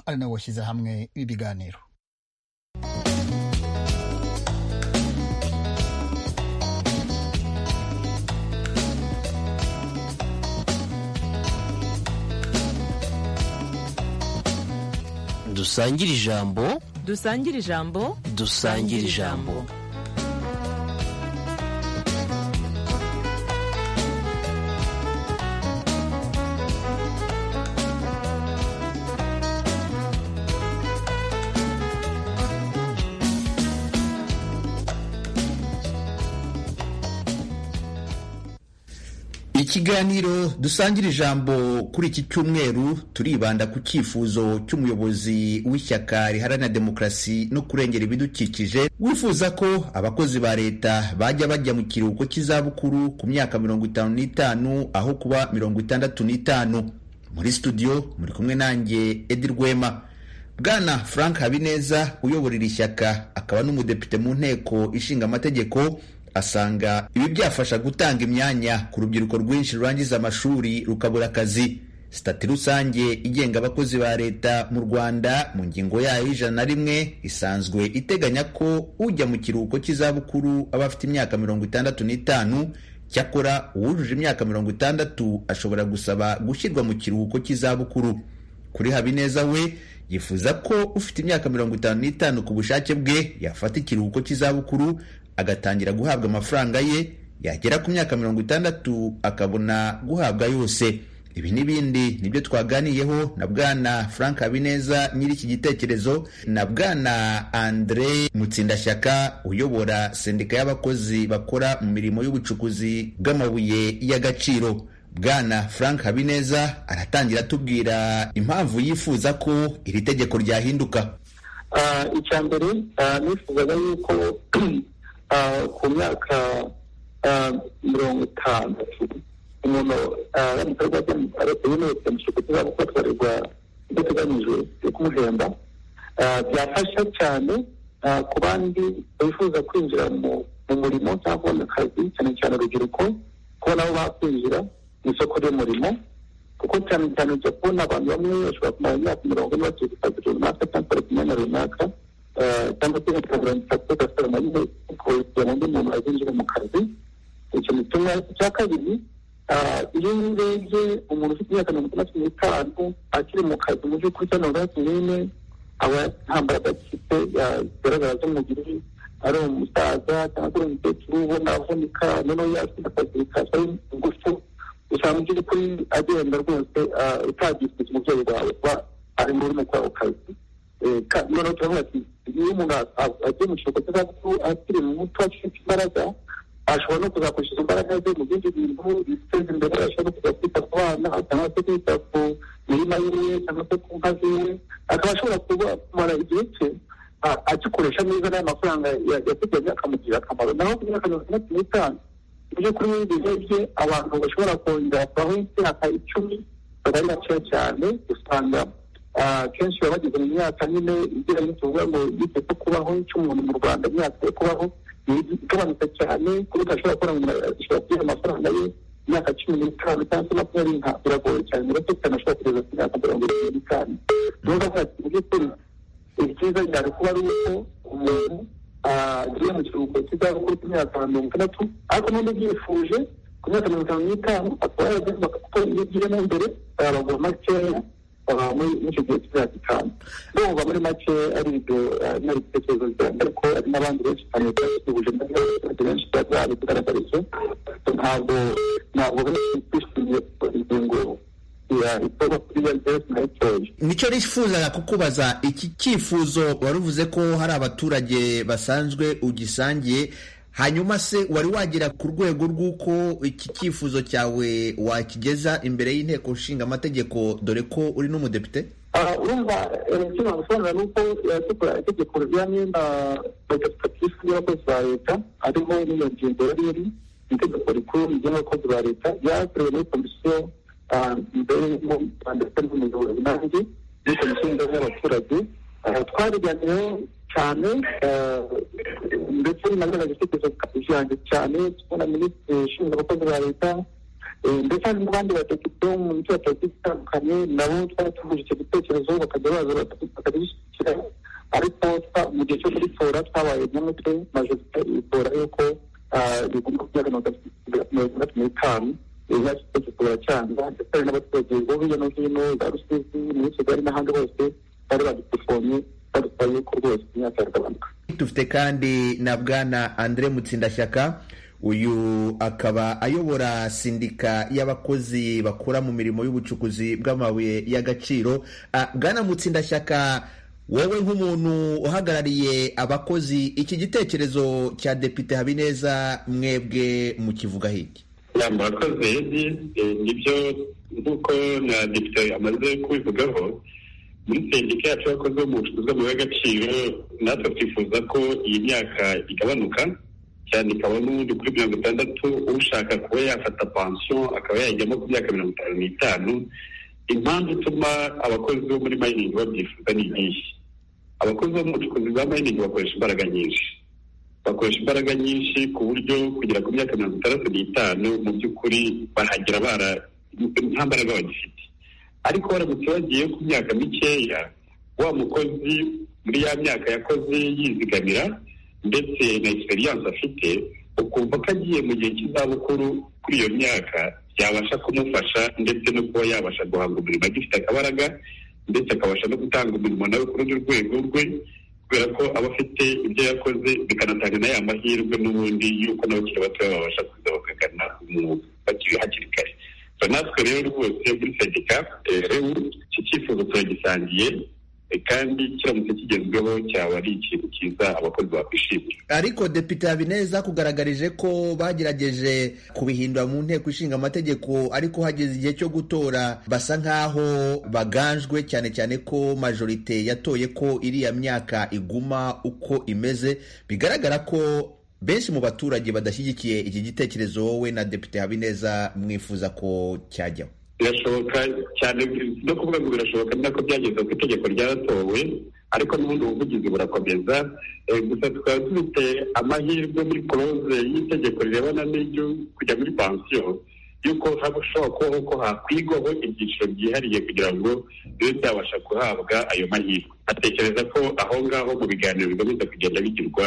ari nawo washyize hamwe ibi biganiro dusangire ijambo dusangire ijambo dusangire ijambo ikiganiro dusangira ijambo kuri iki cyumweru turibanda ku cyifuzo cy'umuyobozi w'ishyaka riharanira demokarasi no kurengera ibidukikije wifuza ko abakozi ba leta bajya bajya mu kiruhuko cy'izabukuru ku myaka mirongo itanu n'itanu aho kuba mirongo itandatu n'itanu muri studio muri kumwe nanjye edi rwema bwana frank habineza uyoborera ishyaka akaba n'umudepite mu nteko ishinga amategeko asanga ibi byafasha gutanga imyanya ku rubyiruko rwinshi rurangiza amashuri rukabura akazi sitati rusange igenga abakozi ba leta mu rwanda mu ngingo yayo y'ijana na rimwe isanzwe iteganya ko ujya mu kiruhuko cy'izabukuru aba afite imyaka mirongo itandatu n'itanu cyakora uwujuje imyaka mirongo itandatu ashobora gusaba gushyirwa mu kiruhuko cy'izabukuru kuri habineza we yifuza ko ufite imyaka mirongo itanu n'itanu ku bushake bwe yafata ikiruhuko cy'izabukuru agatangira guhabwa amafaranga ye yagera ku myaka mirongo itandatu akabona guhabwa yose ibi n'ibindi nibyo twaganiyeho na bwana frank habineza nyiri iki gitekerezo na bwana andre mutsindashyaka uyobora sendika y'abakozi bakora mu mirimo y'ubucukuzi bw'amabuye y'agaciro bwana frank habineza aratangira atubwira impamvu yifuza ko iri tegeko ryahinduka icya mbere nifuzaga yuko ku myaka mirongo itanu umuntu aramukorwa yemewe kujya kuzaba kuko atwarwa idateganyijwe yo kumuhemba byafasha cyane ku bandi bifuza kwinjira mu murimo cyangwa kubona akazi cyane cyane urubyiruko kuba nabo bakwinjira mu isoko ry'umurimo kuko cyane cyane ujya kubona abantu bamwe bashobora kumara imyaka mirongo ine bakiga akazi runaka cyangwa bakora ku myanya runaka cyangwa se nka mirongo itatu gasore nagize kugira ngo undi muntu azinjire mu kazi icyo gituma icya kabiri iyo urebye umuntu ufite imyaka mirongo itandatu n'itanu akiri mu kazi mu by'ukuri cyangwa mirongo itandatu n'ine aba nta mbaraga afite zigaragara zo mu gihe ari umusaza cyangwa se umukecuru ubona avunika noneho yatsinda akazi bikasa ingufu usanga mu by'ukuri agenda rwose utagifite umubyeyi wawe kuba ari muri mu kwawe kazi noneho turavuga ati iyo umuntu agiye mu kiruhuko cy'izabukuru akiri muto afite imbaraga ashobora no kuzakoresha izo mbaraga ze mu bindi bintu biteza imbere ashobora no kujya kwita ku bana cyangwa se kwita ku mirima yiwe cyangwa se ku nka ziwe akaba ashobora kumara igihe cye agikoresha neza n'ayo mafaranga yateganya akamugirira akamaro naho ku myaka mirongo itandatu n'itanu mu by'ukuri muri ibihe bye abantu bashobora kongera kubaho imyaka icumi baba ari bakeya cyane usanga kenshi baba bageze mu myaka nyine igira n'utuvuga ngo igihe cyo kubaho cy'umuntu mu rwanda imyaka yo kubaho igabanuka cyane ku buryo ashobora kubona umuntu ashobora kugira amafaranga ye imyaka cumi n'itanu cyangwa se makumyabiri nka biragoye cyane bato cyane ashobora kugeza ku myaka mirongo irindwi n'itanu niyo mpamvu ati mu by'ukuri ibyiza byari kuba ari uko umuntu agiye mu kiruhuko cy'izabukuru cy'imyaka mirongo itandatu ariko n'undi byifuje ku myaka mirongo itanu n'itanu akaba yaragenda gukora ibyo agiyemo mbere arabagura makeya muri icyo gihe cy'imyaka itanu ndumva muri make ari ibyo nari ibitekerezo byanjye ariko hari n'abandi benshi cyane basuhuje n'abaturage benshi babigaragariza ntabwo ntabwo benshi twishimiye ingingo nicyo nifuzaga kukubaza iki cyifuzo wari uvuze ko hari abaturage basanzwe ugisangiye hanyuma se wari wagera ku rwego rw'uko iki cyifuzo cyawe wakigeza imbere y'inteko nshinga amategeko dore ko uri n'umudepite urumva icyo nagusobanurira ni uko yatukura itegeko rya myenda gatatu katifu y'abakozi ba leta harimo n'iyo ngingo yari iri itegeko rikuru ry'abakozi ba leta ryakorewe muri komisiyo mbere mu rwanda ndetse n'umuyobozi nanjye muri komisiyo y'ingabo y'abaturage twabiganiyeho cyane ndetse nagaraga ibitekerezo byanjye cyane tubona minisitiri ushinzwe abakozi ba leta Eh, ndetse hari n'abandi badepite bo mu mijyi batagiye itandukanye nabo twaratuguje icyo gitekerezo bakajya baza baka- bakagishyigikira ariko twa- mu gihe cyo kugitora twabaye nyamutwe majorite itora yuko ah, rigomba kuba mirongo itandatu n'itanu ibibazo byo cyangwa ndetse hari n'abaturage bo hirya no hino za rusizi muri kigali n'ahandi hose bari badutelefone badusaba yuko rwose imyaka yagabanuka dufite kandi na bwana andre mutsindashyaka uyu akaba ayobora sindika y'abakozi bakora mu mirimo y'ubucukuzi bw'amabuye y'agaciro Ah, bwana mutsindashyaka wowe nk'umuntu uhagarariye abakozi iki gitekerezo cya depite habineza mwebwe mukivuga hiki ya murakoze redi nibyo nk'uko na depite amaze kubivugaho muri sendika yacu yakoze mu bucukuzi bw'amabuye y'agaciro natwe twifuza ko iyi myaka igabanuka cyane ikaba n'ubundi kuri mirongo itandatu ushaka kuba yafata pansiyo akaba yayijyamo ku myaka mirongo itanu n'itanu impamvu ituma abakozi bo muri mayiningi babyifuza ni iyihe abakozi bo mu bucukuzi bwa mayiningi bakoresha imbaraga nyinshi bakoresha imbaraga nyinshi ku buryo kugera ku myaka mirongo itandatu n'itanu mu by'ukuri barahagera bara nta mbaraga bagifite ariko baramutse bagiye ku myaka mikeya wa mukozi muri ya myaka yakoze yizigamira ndetse na egisperiyanse afite ukumva ko agiye mu gihe cy'izabukuru kuri iyo myaka yabasha kumufasha ndetse no kuba yabasha guhanga umurimo agifite akabaraga ndetse akabasha no gutanga umurimo nawe ku rundi rwego rwe kubera ko aba afite ibyo yakoze bikanatanga na ya mahirwe n'ubundi y'uko n'abakiri batoya babasha kuza bakagana umwuga bakiri hakiri kare so natwe rero rwose muri sendika eh, rero iki cyifuzo turagisangiye eh, kandi kiramutse kigezweho cyaba ari ikintu cyiza abakozi bakwishimira ariko depite habineza kugaragarije ko bagerageje kubihindura mu nteko ishinga amategeko ariko hageze igihe cyo gutora basa nk'aho baganjwe cyane cyane ko majorite yatoye ko iriya myaka iguma uko imeze bigaragara ko benshi mu baturage badashyigikiye iki gitekerezo wowe na depite habineza mwifuza ko cyajyaho birashoboka cyane no kuvuga ngo birashoboka ni nako byageze ku itegeko ryaratowe ariko n'ubundi buvugizi burakomeza Eh, gusa tukaba dufite amahirwe muri koroze y'itegeko rirebana n'iryo kujya muri pansiyo y'uko hashobora kubaho ko hakwigwaho ibyiciro byihariye kugira ngo bibe byabasha guhabwa ayo mahirwe atekereza ko aho ngaho mu biganiro bikomeza kugenda bigirwa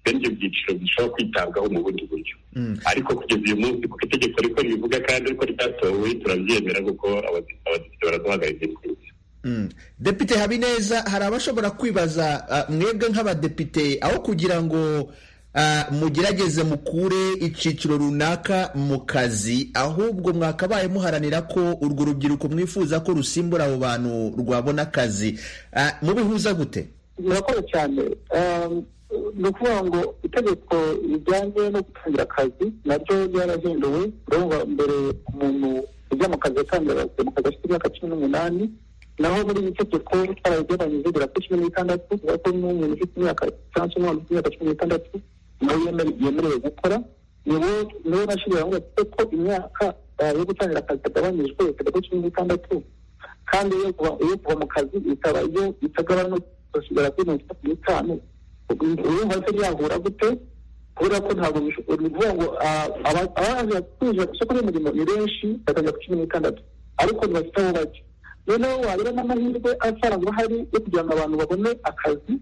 bene ibyo byiciro bishobora kwitabwaho mu bundi buryo Mm. ariko kugeza uyu munsi kuko itegeko riko ribivuga kandi ariko ryatowe turabyemera kuko abadepite abadepite baraduhagarariye twese Mm. depite habineza hari abashobora kwibaza ah, mwebwe nk'abadepite aho kugira ngo ah, mugerageze mukure icyiciro runaka mu kazi ahubwo mwakabaye muharanira ko urwo rubyiruko mwifuza ko rusimbura abo bantu rwabona akazi Ah, mubihuza gute birakora cyane Um, ni ukuvuga ngo itegeko rijyanye no gutangira akazi naryo ryarahinduwe urumva mbere umuntu ujya mu kazi yatangira mu kazi afite imyaka cumi n'umunani naho muri iri tegeko twarabigabanyije bigera kuri cumi n'itandatu kubera ko n'umuntu ufite imyaka cyangwa se umwana ufite imyaka cumi n'itandatu nawe yemere- yemerewe gukora niwe niwe nashyiriyeho ngo ati ko imyaka eh, yo gutangira akazi yagabanyijwe ikajya kuri cumi n'itandatu kandi iyo kuva iyo kuva mu kazi ikaba iyo itagabanutse igashobora kuri mirongo itatu n'itanu urumva se byahura gute kubera ko ntabwo bisho- ni ukuvuga ngo ah, aba- abaje kwinjira ku isoko ry'umurimo ni benshi bakajya ku cumi n'itandatu ariko ntibafite aho bajya noneho wagira n'amahirwe asanzwe ahari yo kugira ngo abantu babone akazi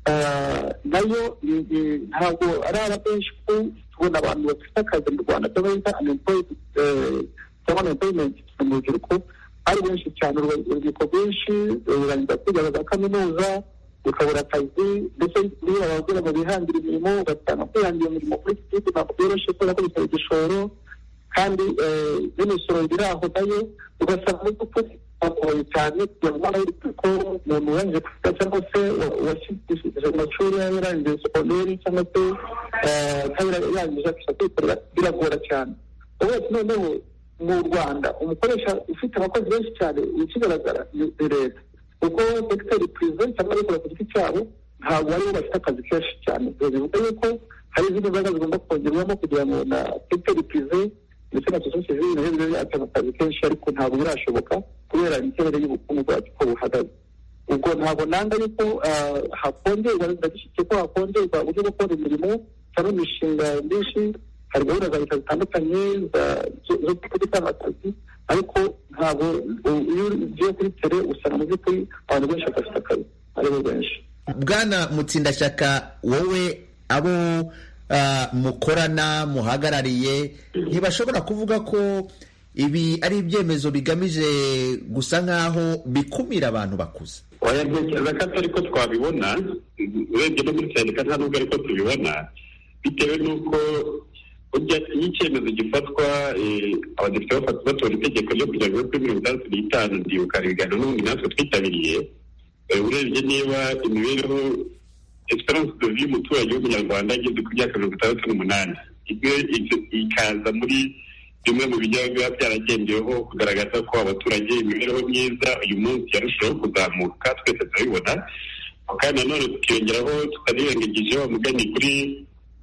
ah, nayo ni- ni- ntabwo ari aba benshi kuko tubona abantu bafite akazi mu rwanda cyangwa bita unemployed eh, cyangwa unemployment mu rubyiruko ari benshi cyane urwa- urubyiruko rwinshi rurangiza kwiga za kaminuza rukabura akazi ndetse niba ababwira ngo bihangire imirimo ugasanga kwihangira imirimo kuri iki gihugu ntabwo byoroshye kubera ko bisaba igishoro kandi eh, n'imisoro biraho nayo ugasanga muri kuko bagoye cyane kugira ngo umwana w'urubyiruko umuntu urangije kwiga cyangwa se washyikishije amashuri yaba yarangije secondaire cyangwa se eh, cyangwa yarangije akisha kwikorera biragora cyane uretse noneho mu rwanda umukoresha ufite abakozi benshi cyane ikigaragara ni ni leta kuko segiteri purive cyangwa abikora ku giti cyabo ntabwo aribo bafite akazi kenshi cyane bivuga yuko hari izindi mbaraga zigomba kongerwamo kugira ngo na segiteri purive ndetse na sosiyete sivile nayo bibe yatanga akazi kenshi ariko ntabwo birashoboka kubera imiterere y'ubukungu bwacu uko buhagaze ubwo ntabwo nanga yuko ah, hakongerwa ndagishyigikiye ko hakongerwa uburyo bwo gukora imirimo cyangwa imishinga myinshi hari gahunda za leta zitandukanye za- zo- zo gutanga akazi ariko ntabwo u- iyo ugiye kuri tere usanga mu by'ukuri abantu benshi badafite akazi aribo benshi bwana mutsindashyaka wowe abo ah, mukorana muhagarariye ntibashobora kuvuga ko ibi ari ibyemezo bigamije gusa nk'aho bikumira abantu bakuze wayatekereza ko atari ko twabibona urebye no muri sendika nta nubwo ariko tubibona bitewe n'uko burya iyo icyemezo gifatwa eh, abadepite bafata batora itegeko ryo kugira ngo kuri mirongo itandatu n'itanu ndibuka ibiganiro n'ubundi natwe twitabiriye Eh, urebye niba imibereho esperance de vie umuturage w'umunyarwanda ageze ku myaka mirongo itandatu n'umunani ibyo ibyo- ikaza muri bimwe mu bijya biba byaragendeweho kugaragaza ko abaturage imibereho myiza uyu munsi yarushaho kuzamuka twese turabibona kandi nanone tukiyongeraho tutanirengagije wa mugani kuri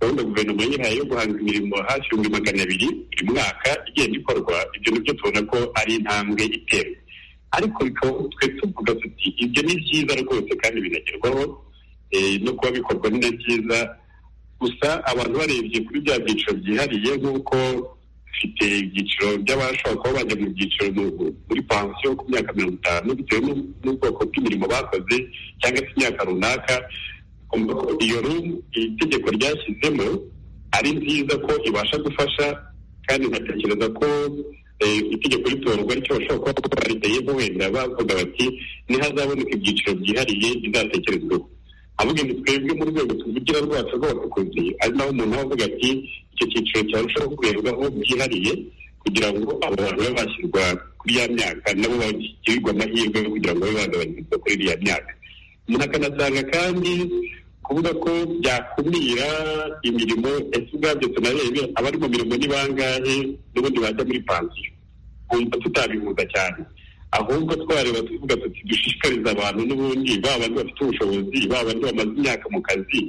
gahunda guverinoma yihaye yo guhanga imirimo hafi ibihumbi magana abiri buri mwaka igenda ikorwa ibyo nibyo tubona ko ari intambwe iterwa ariko bikaba twe tuvuga tuti ibyo ni byiza rwose kandi binagerwaho eh, no kuba bikorwa ni na byiza gusa abantu barebye kuri bya byiciro byihariye nk'uko dufite ibyiciro by'abashobora kuba bajya mu byiciro mu- muri pansiyo ku myaka mirongo itanu bitewe n'u- n'ubwoko bw'imirimo bakoze cyangwa se imyaka runaka kumva ko iyo room iri tegeko ryashyizemo ari nziza ko ibasha gufasha kandi nkatekereza ko eh, itegeko ritorwa ricyo bashobora kuba baridayeho wenda bavuga bati nihazaboneka ibyiciro byihariye bizatekerezweho avuga ngo twebwe mu rwego tuvugira rwacu rw'abacukuzi ari naho umuntu aba avuga ati icyo cyiciro cyarushaho kurebwaho byihariye kugira ngo abo bantu babe bashyirwa kuri ya myaka nabo bagirirwe amahirwe yo kugira ngo babe bagabanyirizwa kuri iriya myaka umuntu akanasanga kandi kuvuga ko byakumira imirimo ese ubwabyo tunarebe abari mu mirimo ni bangahe n'ubundi bajya muri pansiyo twumva tutabihuza cyane ahubwo twareba tuvuga tuti dushishikariza abantu n'ubundi baba bandi bafite ubushobozi baba bandi bamaze imyaka mu kazi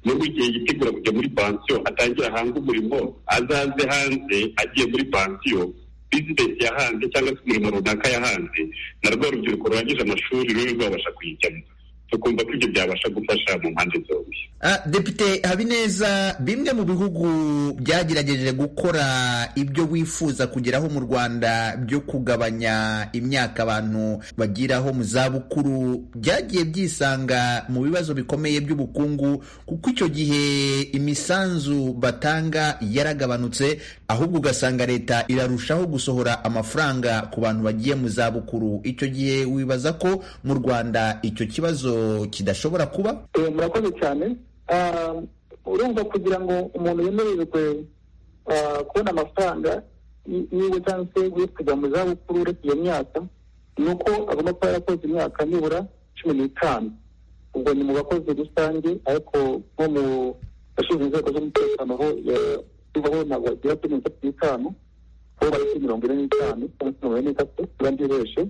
nubwo igihe yitegura kujya muri pansiyo atangira ahange umurimo azaze hanze agiye muri pansiyo bizinesi yahanze cyangwa se umurimo runaka yahanze na rwa rubyiruko rurangije amashuri ruri rwabasha kuyijyamo tukumva ko ibyo byabasha gufasha mu mpande zombi Ah, depite habineza bimwe mu bihugu byagerageje gukora ibyo wifuza kugeraho mu rwanda byo kugabanya imyaka abantu bagiraho mu zabukuru byagiye byisanga mu bibazo bikomeye by'ubukungu kuko icyo gihe imisanzu batanga yaragabanutse ahubwo ugasanga leta irarushaho gusohora amafaranga ku bantu bagiye mu zabukuru icyo gihe wibaza ko mu rwanda icyo kibazo kidashobora kuba Eh, murakoze cyane Ah, urumva kugira ngo umuntu yemererwe ah, kubona amafaranga y- yiwe cyangwa se we kujya mu zabukuru uretse iyo myaka ni uko agomba kuba yarakoze imyaka nibura cumi n'itanu ubwo ni mu bakozi rusange ariko nko mu bashinzwe inzego z'umutekano ho ya- bivaho ntabwo bagera kuri mirongo itatu n'itanu bo bari kuri mirongo ine n'itanu cyangwa se mirongo ine n'itatu abandi benshi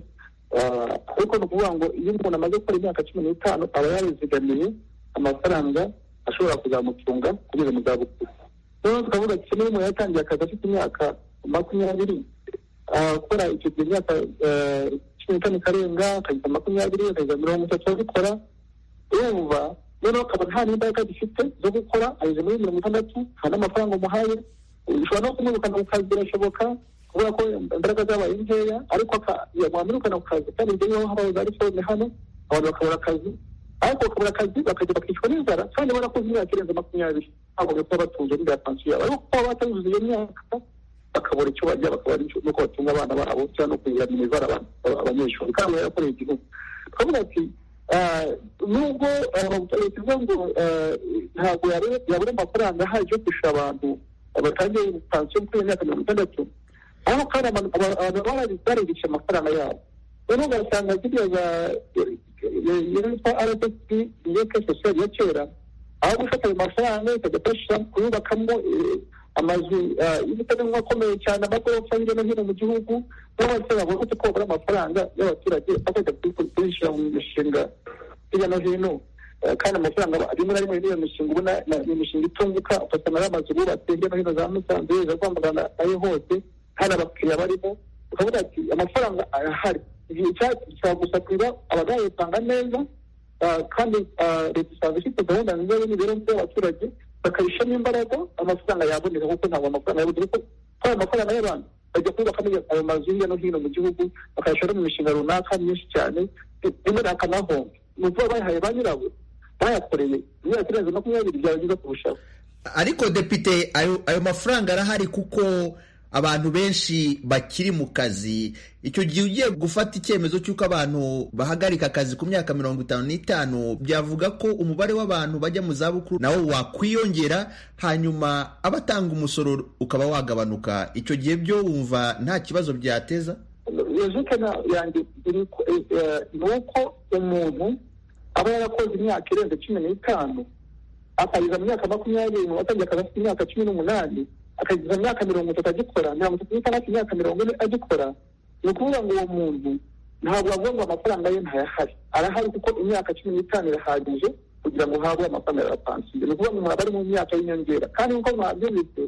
Ah, ariko ni ukuvuga ngo iyo umuntu amaze gukora imyaka cumi n'itanu aba yarizigamiye amafaranga ashobora kuzamutunga kugeza mu zabukuru noneho tukavuga ati niba umuntu yatangiye akazi afite imyaka makumyabiri ah, gukora icyo gihe imyaka eh, cumi n'itanu ikarenga akageza makumyabiri akageza mirongo itatu abikora urumva noneho akaba nta n'imbaraga gifite zo gukora ageze muri mirongo itandatu nta n'amafaranga umuhaye ushobora no kumwirukana mu kazi birashoboka kubera ko imbaraga zabaye nkeya ariko aka- wamwirukana ku kazi kandi ibyo niho habaye za reforme hano abantu bakabura akazi ariko bakabura akazi bakajya bakicwa n'inzara kandi barakoze imyaka irenze makumyabiri ntabwo bakaba batunze n'ibya pansiyo yabo ariko kuba batazuza iyo myaka bakabura icyo barya bakabura n'icyo- n'uko batunga abana babo cyangwa no kugira minivara abanyeshuri kandi barakoreye igihugu twavuga ati ah, nubwo ah, leta ivuga ngo ah, ntabwo yare- yabura amafaranga ahagije yo kwishyura abantu batangiye pansiyo kuri iyo myaka mirongo itandatu aho kandi abantu aba- abantu baba baribisha amafaranga yabo noneho ugasanga ziriya za yitwa rsp yeke sosiyali ya kera aho gufata ayo mafaranga ikajya kubasha kuyubakamo eh, amazu ah, y'umutekano akomeye cyane amagorofa hirya no hino mu gihugu n'abasore bavuga ko babura amafaranga y'abaturage bakajya kuyishyira mu mishinga hirya no hino Eh, kandi amafaranga aba- rimwe na rimwe n'iyo mishinga ubona na- ni imishinga itunguka ugasanga ari amazu bubatse hirya no hino za musanze za rwamagana ayo hose hari abakiriya barimo ukavuga ati amafaranga arahari igihe cyagusaba gusa kuba abazayatanga neza ah, kandi ah, leta isanga ifite gahunda nziza y'imibereho y'abaturage bakabishyiramo imbaraga amafaranga yaboneka kuko ntabwo amafaranga yaboneka kuko kuri ayo mafaranga y'abantu bajya kubaka ayo mazu hirya no hino mu gihugu bakayashyira mu mishinga runaka myinshi cyane rimwe na naho ni ukuba bayahaye ba nyirabo bayakoreye imyaka irenze makumyabiri byaba byiza kurushaho ariko depite ayo ayo mafaranga arahari kuko abantu benshi bakiri mu kazi icyo gihe ugiye gufata icyemezo cy'uko abantu bahagarika akazi ku myaka mirongo itanu n'itanu byavuga ko umubare w'abantu bajya mu zabukuru nawo wakwiyongera hanyuma abatanga umusoro ukaba wagabanuka icyo gihe byo wumva nta kibazo byateza yazuke yanjye iri ku- eh, eh, ni uko umuntu aba yarakoze imyaka irenze cumi n'itanu akageza mu myaka makumyabiri mu batangiye akazi afite imyaka cumi n'umunani akageza mu myaka mirongo itatu agikora mirongo itatu n'itandatu imyaka mirongo ine agikora ni ukuvuga ngo uwo muntu ntabwo avuga ngo amafaranga ye ntayahari arahari kuko imyaka cumi n'itanu irahagije kugira ngo uhabwe amafaranga ya pansiyo ni ukuvuga ngo umuntu aba ari mu myaka y'inyongera kandi nk'uko mwabyumvise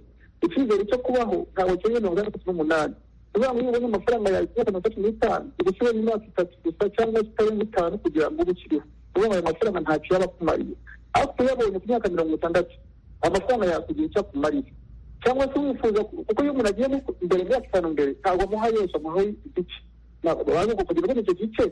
icyizere cyo kubaho ntabwo kiri mirongo itandatu n'umunani kuvuga ngo iyo ubonye amafaranga yawe ku myaka mirongo itatu n'itanu igusibe mu myaka itatu gusa cyangwa itarenze itanu kugira ngo ube ukiriho kuvuga ngo ayo mafaranga ntacyo yaba akumariye ariko uyabonye ku myaka mirongo itandatu amafaranga yakugira icyo akumariye cyangwa se wifuza kuko iyo umuntu agiye imbere imyaka itanu mbere ntabwo amuha yose amuha igice waza kugira ngo icyo gice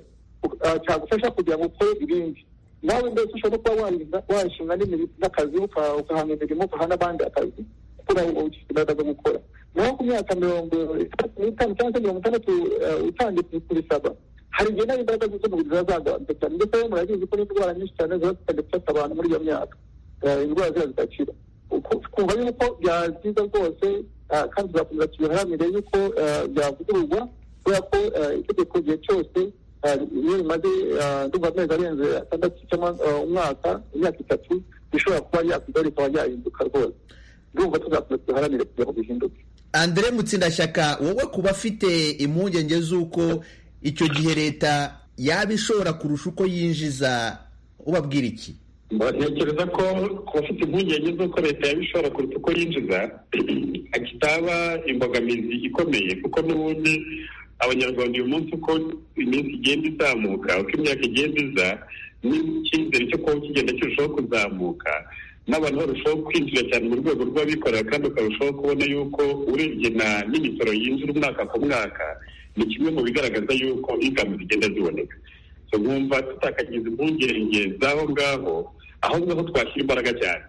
ah, cyagufasha kugira ngo ukore ibindi nawe mbese ushobora no kuba warinda washinga n'imirimo n'akazi uka- ukahanga imirimo ugaha n'abandi akazi kuko nawe uba ugifite imbaraga zo gukora naho ku myaka mirongo itatu n'itanu cyangwa se mirongo itandatu ah, utangiye kubisaba hari igihe nawe imbaraga z'umubiri ziba zagabanutse cyane ndetse rero murabizi ko n'indwara nyinshi cyane ziba zitangiye gufata abantu muri iyo myaka Ah, indwara ziba zidakira Uku- twumva yuko byaba byiza rwose ah, kandi tuzakomeza tubiharanire yuko ah, byavugururwa kubera ko ah, itegeko igihe cyose ah, iyo rimaze ah, ndumva amezi arenze atandatu cyangwa ah, umwaka imyaka itatu rishobora kuba ryakugaruka rikaba ryahinduka rwose ndumva tuzakomeza tubiharanire kugira ngo bihinduke Andre Mutsindashyaka wowe ku bafite impungenge z'uko icyo gihe leta yaba ishobora kurusha uko yinjiza ubabwira iki ntekereza ko ku bafite impungenge z'uko leta yabishobora kuruta uko yinjiza kitaba imbogamizi ikomeye kuko n'ubundi abanyarwanda uyu munsi uko iminsi igenda izamuka uko imyaka igenda iza n'icyizere cyo kuba kigenda kirushaho kuzamuka n'abantu barushaho kwinjira cyane mu rwego rw'abikorera kandi ukarushaho kubona yuko urebye na n'imisoro yinjira umwaka ku mwaka ni kimwe mu bigaragaza yuko ingamu zigenda ziboneka So, nkumva tutakagiza impungenge z'aho ngaho aho ngaho twashyira imbaraga cyane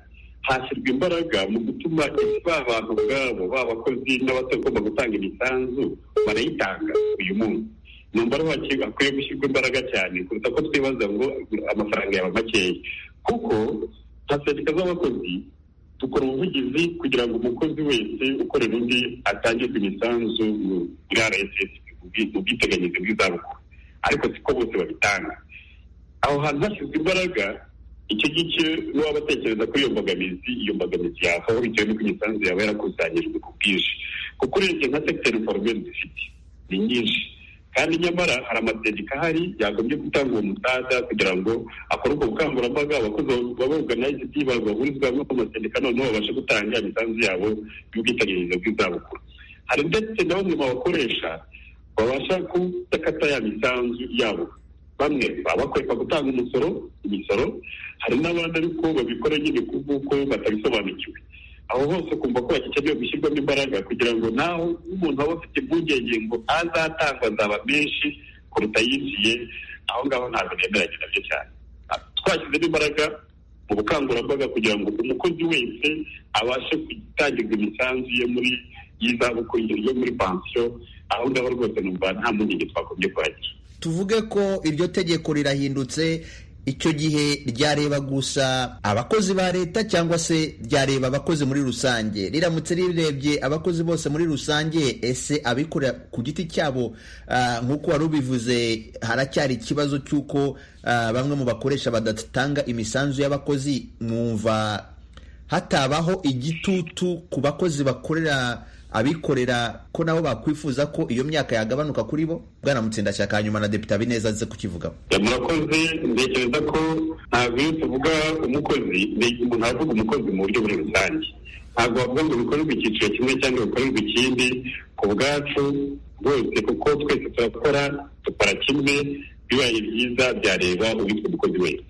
hashyirwa imbaraga mu gutuma ba bantu ubwabo b'abakozi n'abatagomba gutanga imisanzu barayitanga uyu munsi ni umubare wakirwa hakwiye gushyirwa imbaraga cyane kuruta ko twibaza ngo amafaranga yaba makeya kuko nka sendika z'abakozi dukora ubuvugizi kugira ngo umukozi wese ukorera undi atangirwe imisanzu muri rss mu bwiteganyirize bw'izabukuru ariko siko bose babitanga aho hantu hashyizwe imbaraga icyo gice n'uwaba atekereza kuri iyo mbogamizi iyo mbogamizi yavaho bitewe n'uko imisanzu yaba yarakusanyijwe ku bwinshi kuko urebye nka sekiteri inforomeri dufite ni nyinshi kandi nyamara hari amasendika ahari yagombye gutanga uwo musaza kugira ngo akore ubwo bukangurambaga abakozi babuganize ibyibanze bahurizwa hamwe ku masendika noneho babashe gutanga imisanzu yabo y'ubwiteganyirize bw'izabukuru hari ndetse na bamwe mu bakoresha babasha kudakata ya misanzu yabo bamwe baba bakwepa gutanga umusoro imisoro hari n'abandi ariko babikora nyine ku bw'uko batabisobanukiwe aho hose ukumva ko hakenewe gushyirwamo imbaraga kugira ngo naho umuntu aba afite impungenge ngo azatangwa azaba menshi kuruta yinjiye aho ngaho ntabwo nemeranya nabyo cyane Ah, twashyizemo imbaraga mu bukangurambaga kugira ngo umukozi wese abashe gutangirwa imisanzu ye muri y'izabukuru yo muri pansiyo aho ngaho rwose numva nta mpungenge twagombye kuhagira tuvuge ko iryo tegeko rirahindutse icyo gihe ryareba gusa abakozi ba leta cyangwa se ryareba abakozi muri rusange riramutse rirebye abakozi bose muri rusange ese abikorera ku giti cyabo ah, nk'uko wari ubivuze haracyari ikibazo cy'uko ah, bamwe mu bakoresha badatanga imisanzu y'abakozi mwumva hatabaho igitutu ku bakozi bakorera abikorera ko nabo bakwifuza ko iyo myaka yagabanuka kuri bo bwana mutsindashyaka hanyuma na depite abineza aze kukivugaho Ya, murakoze ntekereza ko ntabwo iyo tuvuga umukozi ni- umuntu aravuga umukozi mu buryo muri rusange ntabwo wavuga ngo bikorerwe icyiciro kimwe cyangwa bikorerwe ikindi ku bwacu bwose kuko twese turakora dukora kimwe bibaye byiza byareba uwitwa umukozi wese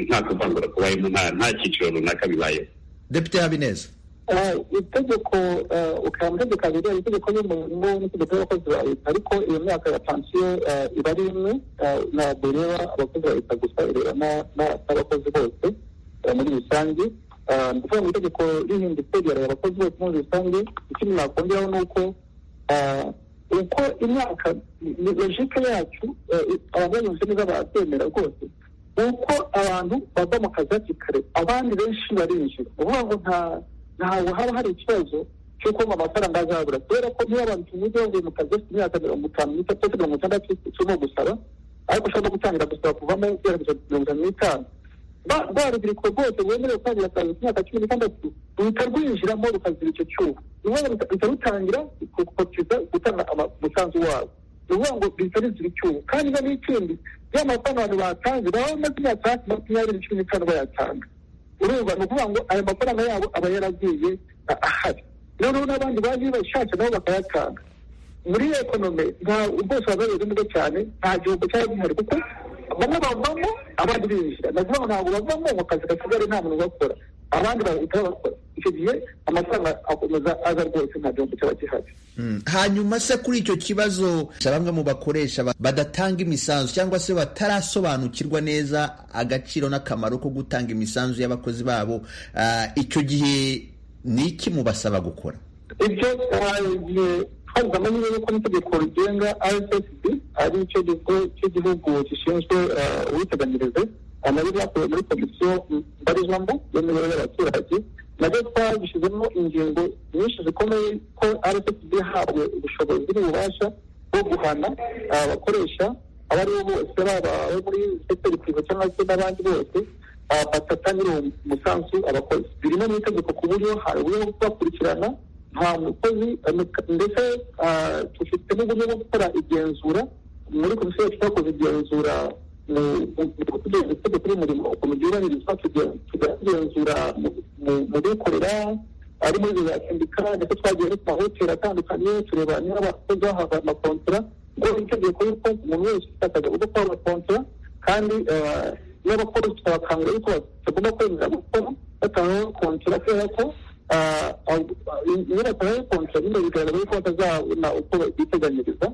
nta kuvangura kubayemo nta nta cyiciro runaka bibayeho depite habineza itegeko ukaya mu itegeko abiri ari itegeko ry'umurimo n'itegeko ry'abakozi ba leta ariko iyo myaka ya pansiyo eh, iba ari imwe eh, ntabwo ireba abakozi ba leta gusa ireba na- na- n'abakozi bose eh, muri rusange Eh, ni ukuvuga ngo itegeko rihindutse ryareba abakozi bose muri rusange ikindi nakongeraho ni uko eh, uko imyaka ni logike yacu eh, abanyamuryango neza barabyemera rwose uko abantu bava mu kazi hakiri kare abandi benshi barinjira ni ukuvuga ngo nta ntabwo haba hari ikibazo cy'uko ngo amafaranga azabura kubera ko niba abantu tuvuze bavuye mu kazi bafite imyaka mirongo itanu n'itatu cyangwa mirongo itandatu turimo gusaba ariko ushobora no gutangira gusaba kuvamo guhera mirongo itanu n'itanu ba rwa rubyiruko rwose rwemerewe gutangira akazi ku myaka cumi n'itandatu ruhita rwinjiramo rukagira icyo cyuho ni ukuvuga ngo ruhita rutangira gukotiza gutanga ama- umusanzu wabo ni ukuvuga ngo ruhita rugira icyuho kandi niba n'ikindi ya mafaranga abantu batanze baba bamaze imyaka hafi makumyabiri cumi n'itanu bayatanga urumva ni ukuvuga ngo ayo mafaranga yabo aba yaragiye a- ahari noneho n'abandi baje bashaka nabo bakayatanga muri ekonome nta rwose waba bameze neza cyane nta gihombo cyaba gihari kuko bamwe bavamo abandi binjira navuga ngo ntabwo bavamo ngo akazi gasigare nta muntu ugakora abandi bahita bakora icyo gihe amafaranga akomeza aza rwose nta gihombo cyaba gihari Mm. hanyuma se kuri icyo kibazo bamwe mu bakoresha ba- badatanga imisanzu cyangwa se batarasobanukirwa neza agaciro n'akamaro ko gutanga imisanzu y'abakozi babo ah, icyo gihe ni iki mubasaba gukora ibyo twagiye twabigamo nyine yuko n'itegeko rigenga rssb ari cyo kigo cy'igihugu gishinzwe eh, ubwiteganyirize eh, nari byakorewe muri komisiyo mbarizwamo y'imibereho y'abaturage nabyo twagishyizemo ingingo nyinshi zikomeye ko rssb yahawe ubushobozi n'ububasha bwo guhana abakoresha abo ari bo bose baba abo muri sekiteri prive cyangwa se n'abandi bose ah, batatangira uwo umusanzu abakozi birimo n'itegeko ku buryo hari uburyo bwo kubakurikirana nta mukozi eh, muka- ndetse ah, dufite n'uburyo bwo gukora igenzura muri komisiyo yacu twakoze igenzura mu- mu- mu kugeza itegeko ry'umurimo ukuntu ryubahirizwa tuge- tugenzura mu- mu- mu bikorera ari muri za sendika ndetse twagiye no ku mahoteli atandukanye tureba niba abakozi bahabwa amakontora ngo itegeko y'uko umuntu wese ufite akazi agomba kuba amakontora kandi eh, n'abakozi twabakangurira yuko batagomba kwemera gukora batahawe kontora kubera ko ah, ah, iyo batahawe kontora nyine bigaragaza yuko batazabona uko biteganyiriza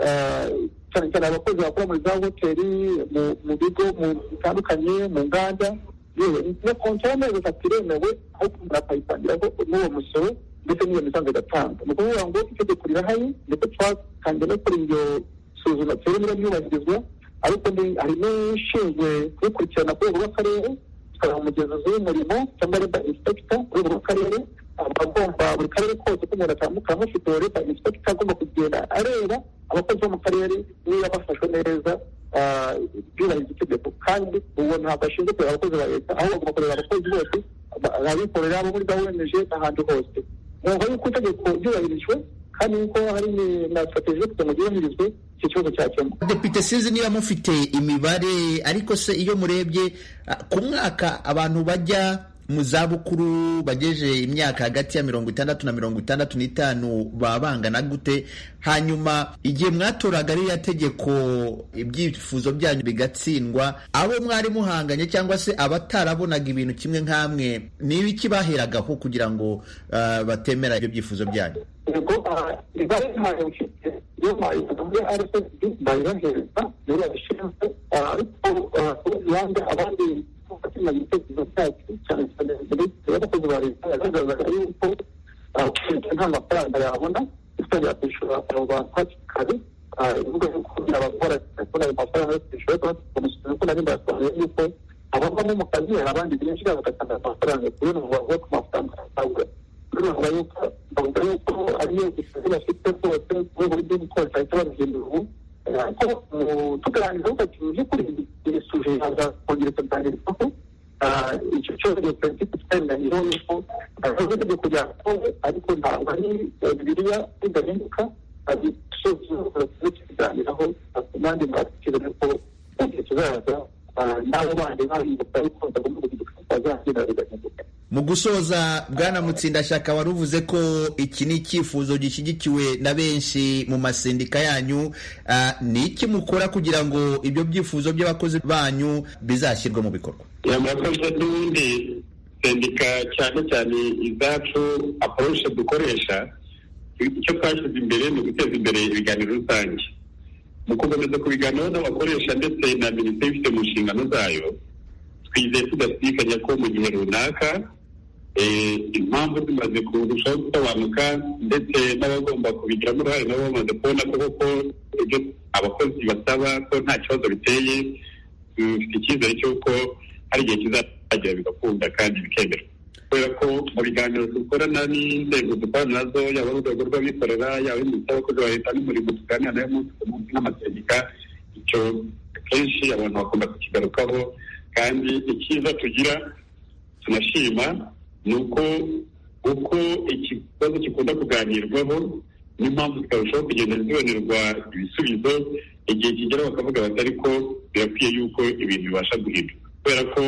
eh, cyane cyane abakozi bakora muri za hoteli mu- mu bigo mu- bitandukanye mu nganda yewe na kontara nayo gatatu iremewe ariko umuntu akayitangiraho n'uwo musoro ndetse n'iyo misanzu igatanga ni ukuvuga ngo itegeko rirahari ndetse twatangiye no gukora iryo suzuma turimo ryubahirizwa ariko ni- hari n'ushinzwe kubikurikirana ku rwego rw'akarere tukaba umugenzuzi w'umurimo cyangwa leba inspekita ku rwego rw'akarere abagomba buri karere kose ko umuntu atambuka hafite uwo leba inspekita agomba kugenda areba abakozi bo mu karere niba bafashwe neza ah, byubahiriza itegeko kandi uwo ntabwo ashinzwe kureba abakozi ba leta ahubwo agomba kureba abakozi bose ba- abikorera abo muri gahunda n'ahandi hose numva yuko itegeko ryubahirijwe kandi yuko hari ni- na strategie yo kugira ngo ryubahirizwe icyo kibazo cyakemuka depite sinzi niba mufite imibare ariko se iyo murebye ah, ku mwaka abantu bajya mu zabukuru bageje imyaka hagati ya mirongo itandatu na mirongo itandatu n'itanu baba bangana gute hanyuma igihe mwatoraga ririya tegeko ibyifuzo byanyu bigatsindwa abo mwari muhanganye cyangwa se abatarabonaga ibintu kimwe nk'amwe ni ibiki baheragaho kugira ngo ah, batemera ibyo byifuzo byanyu ubwo ibara ntayo mfite iyo mpayivuga muri rssb ndayibahereza niyo yabishinzwe ariko yanga abandi bakeneye ibitekerezo byacu cyane cyane minisitiri w'abakozi ba leta yagaragazaga yuko leta nta mafaranga yabona itangira kwishyura abo bantu hakiri kare ivuga yuko abakora telefone ayo mafaranga yo kwishyura ariko bamusubiza ko nari mbasobanuriye yuko abavamo mu kazi hari abandi binjira bagatanga amafaranga kubera ngo bavuye ku mafaranga bahabwa bavuga yuko bavuga yuko ariyo isugi bafite rwose ku rwego rw'igihugu kose bahita babihindura ubu ariko tuganiriza ukagira by'ukuri iri suje yazakongera ikaganirizwaho icyo cyose ni politiki twemerayeho yuko azaza itegeko rya kongo ariko ntabwo ari bibiliya ridahinduka tukiganiraho n'andi mwatekereza ko mu gihe kizaza n'abo bandi bahinduka ariko bagomba guhinduka bazagira bigahinduka mu gusoza bwana mutsindashyaka wari uvuze ko iki ni icyifuzo gishyigikiwe na benshi mu masendika yanyu Ah, ni iki mukora kugira ngo ibyo byifuzo by'abakozi banyu bizashyirwe mu bikorwa aya makosa n'ubundi sendika cyane cyane izacu aporoshi dukoresha icyo twashyize imbere ni uguteza imbere ibiganiro rusange mu gukomeza kubiganiraho n'abakoresha ndetse na minisiteri ifite mu nshingano zayo twizeye tudashidikanya ko mu gihe runaka eh, impamvu zimaze kurushaho gusobanuka ndetse n'abagomba kubigiramo uruhare nabo bamaze kubona ko koko ibyo abakozi basaba ko nta kibazo biteye bifite icyizere cy'uko hari igihe kizagera bigakunda kandi bikemerwa kubera ko mu biganiro dukorana n'inzego dukorana nazo yaba ari urwego rw'abikorera yaba ari minisiteri y'abakozi ba leta n'umurimo tuganira nayo umunsi ku munsi n'amasendika icyo kenshi abantu bakunda kukigarukaho kandi icyiza tugira tunashima ni uko uko ikibazo gikunda kuganirwaho n'impamvu zikarushaho kugenda zibonerwa ibisubizo igihe kigera bakavuga bati ariko birakwiye yuko ibintu bibasha guhinduka kubera ko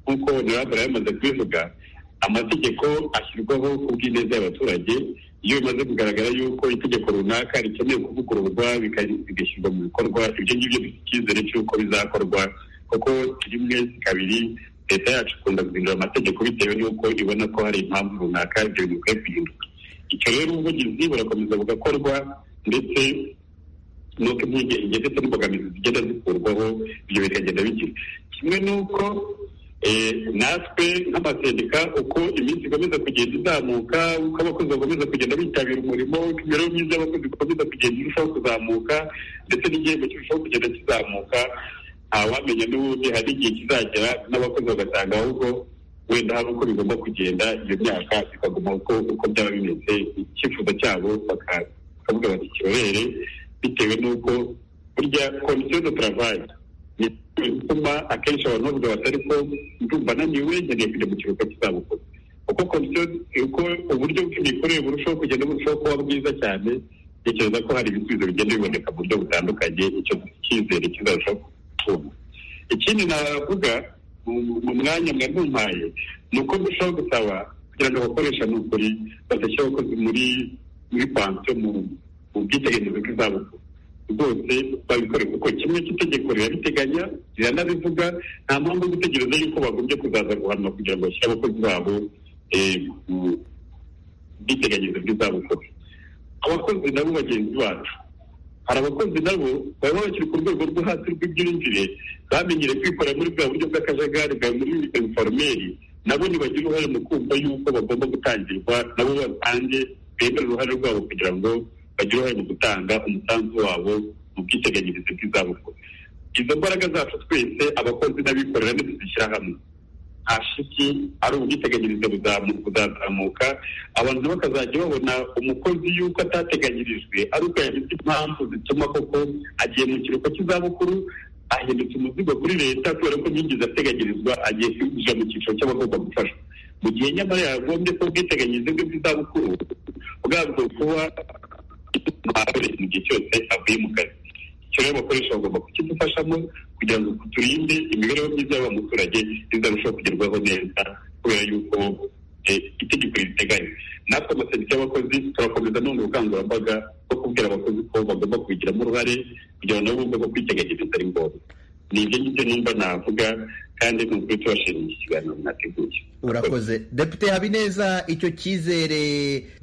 nk'uko honorable yamaze kubivuga amategeko ashyirwaho ku bw'ineza y'abaturage iyo bimaze kugaragara yuko itegeko runaka rikeneye kuvugururwa bika- bigashyirwa mu bikorwa ibyo ngibyo bifite icyizere cy'uko bizakorwa kuko rimwe kabiri leta yacu ikunda guhindura amategeko bitewe n'uko ibona ko hari impamvu runaka ibyo bintu bikwiye guhinduka icyo rero ubuvugizi burakomeza bugakorwa ndetse nuko impungenge ndetse n'imbogamizi zigenda zikurwaho ibyo bikagenda bigira kimwe n'uko eh, natwe nk'amasendika uko iminsi ikomeza kugenda izamuka uko abakozi bakomeza kugenda bitabira umurimo uko imibereho myiza y'abakozi ikomeza kugenda irushaho kuzamuka ndetse n'igihembo kirushaho kugenda kizamuka ntawamenya n'ubundi hari igihe kizagera n'abakozi bagasanga ahubwo wenda hari uko bigomba kugenda iyo myaka ikaguma uko uko byaba bimeze icyifuzo cyabo baka- bakavuga bati kirorere bitewe n'uko burya komisiyo de travail ni ituma akenshi abantu bavuga bati ariko ndumva naniwe nkeneye kujya mu kiruhuko cy'izabukuru uko komisiyo uko uburyo bw'imikorere burushaho kugenda burushaho kuba bwiza cyane ntekereza ko hari ibisubizo bigenda biboneka mu buryo butandukanye icyo cyizere kizarushaho kutumva ikindi navuga mu- mu mwanya mwari mumpaye ni uko ndushaho gusaba kugira ngo abakoresha ni ukuri badashyira abakozi muri muri pansiyo mu mu bwiteganyirize bw'izabukuru rwose babikore kuko kimwe cy'itegeko rirabiteganya riranabivuga nta mpamvu yo gutegereza yuko bagombye kuzaza guhanwa kugira ngo bashyire abakozi babo eh, mu bwiteganyirize bw'izabukuru abakozi nabo bagenzi bacu hari abakozi nabo baba bakiri ku rwego rwo hasi rw'ibyinjire bamenyereye kwikorera muri bwa buryo bw'akajagari bwa muri informeri nabo ntibagira uruhare mu kumva yuko bagomba gutangirwa nabo batange bemere uruhare rwabo kugira ngo bagire uruhare mu gutanga umusanzu wabo mu bwiteganyirize bw'izabukuru izo mbaraga zacu twese abakozi n'abikorera ntituzishyira hamwe hashiki ari ubwiteganyirize buzamu- buzazamuka abantu nabo bakazajya babona umukozi yuko atateganyirijwe ari uko yagize impamvu zituma koko agiye mu kiruhuko cy'izabukuru ahindutse umuzigo kuri leta kubera ko ntiyigeze ateganyirizwa agiye kwinjira mu cyiciro cy'abagomba gufashwa mu gihe nyamara yagombye ko ubwiteganyirize bwe bw'izabukuru bwabwo kuba mu gihe cyose avuye mu kazi icyo rero abakoresha bagomba kukidufashamo kugira ngo turinde imibereho myiza y'abamuturage izarushaho kugerwaho neza kubera yuko eh, itegeko ribiteganya natwe amasendika y'abakozi turakomeza none ubukangurambaga bwo kubwira abakozi ko bagomba kubigiramo uruhare kugira ngo nabo bumve ko kwiteganyiriza ari ngombwa ni ibyo ngibyo numva navuga kandi ni ukuri tubashimiye iki kiganiro mwateguye urakoze depite habineza icyo cyizere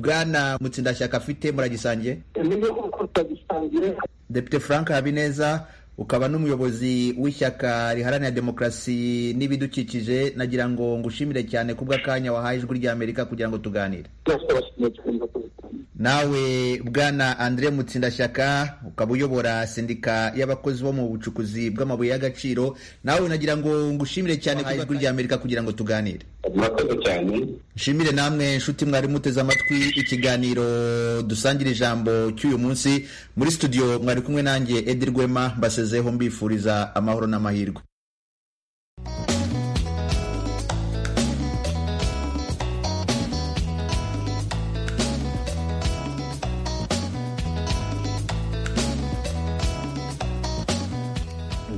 bwana mutsindashyaka afite muragisangiye niyo uko tutagisangira depite frank habineza ukaba n'umuyobozi w'ishyaka riharanira demokarasi n'ibidukikije nagira ngo ngushimire cyane kubw'akanya wahaye ijwi ry'amerika kugira ngo tuganire byose bashimiye cyane kubitanga nawe bwana andre mutsindashyaka ukaba uyobora sendika y'abakozi bo mu bucukuzi bw'amabuye y'agaciro nawe nagira ngo ngushimire cyane ku ijwi ry'amerika kugira ngo tuganire murakoze cyane nshimire namwe nshuti mwari muteze amatwi ikiganiro dusangira ijambo cy'uyu munsi muri studio mwari kumwe nanjye edi rwema mbasezeho mbifuriza amahoro n'amahirwe dusangire ijambo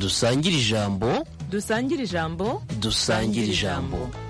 dusangire ijambo dusangire ijambo